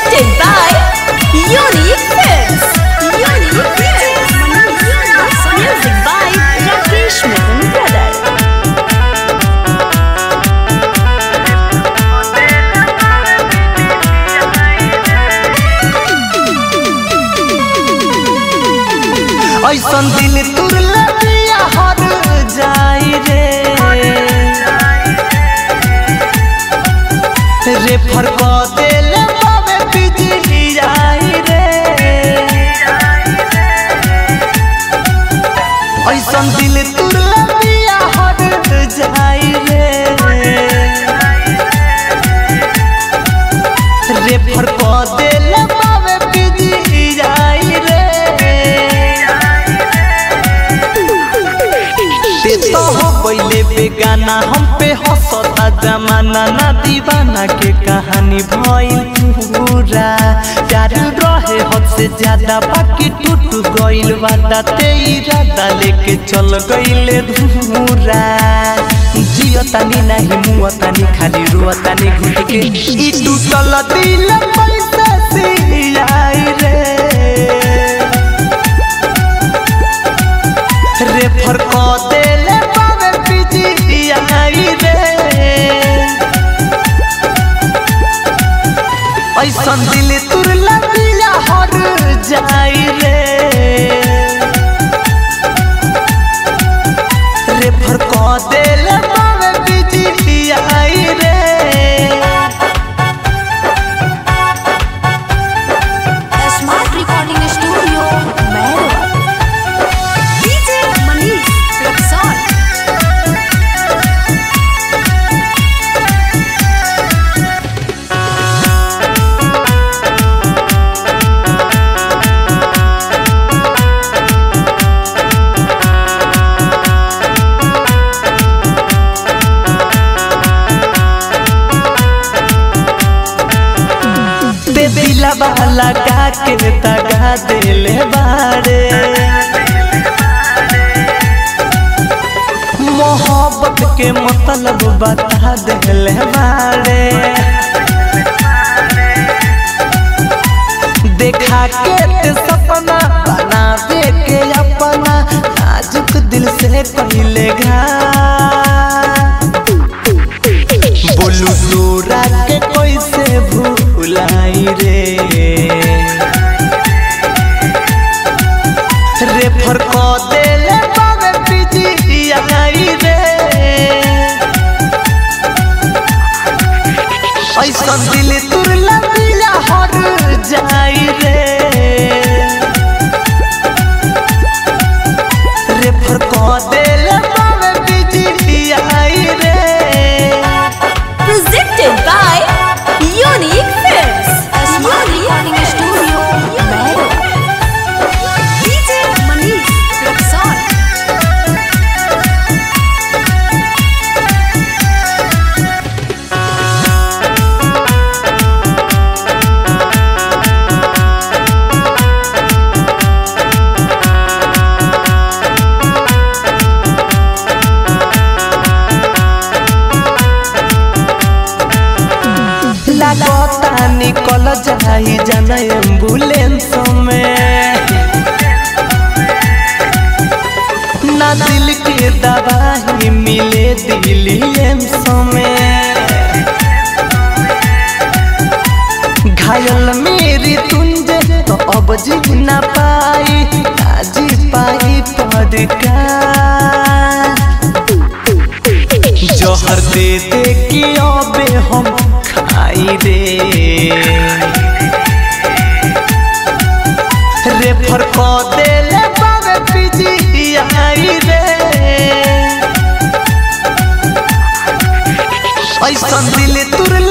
Presented by Unique Films. Unique Films. Music by Rakesh Mittal Brother. ऐसन दिल तुर लगिया हर जाई रे रे फरक दिल बाबे बिजली आई रे ऐसन दिल तुर लगिया हर जाई रे रे फरक दिल बाबे बिजली आई रे ते तो हो पहले बेगाना हम पे हंसता जमाना ना दीवाना के कहानी भइल पूरा प्यार रहे हद से ज्यादा बाकी टूट गइल वादा ते इरादा लेके चल गइले धूरा जियो तानी नाही मुआ तानी खाली रुआ तानी घुट के ई टूटल दिल पैसा से आई रे रे फरक देले बाबे बिजी आई रे ऐसन दिल तुर लगिया हर जाई रे रे फरक देले बाबे बिजी आई रे Smart Recording Studio, Mehro. DJ Manish Rexon. ते दिलवा लगा के दगा दिले बारे मोहब्बत के मतलब बता दिले बारे देखा के ते सपना बना दे के अपना नाजुक दिल से पहले घाट बोलू तोरा के कैसे भूलाई रे रे फरक देले बाबे बिजी आई रे ऐसन दिल तुर लगिया हर जाई रे रे फरक देले बाबे बिजी आई रे Presented by Unique Films. Smart Recording Studio, Mehro. DJ Manish Rexon. लागता निकल जाई जन एम्बुलेंस में ना दिल के दवाई मिले दिल्ली एम्स में घायल मेरी तुंजे तो अब जी ना पाई ना जी पाई पड़का जहर दे दे के अबे हम खाई रे रे फरक देले बाबे बिजी आई रे ऐसन दिल तुर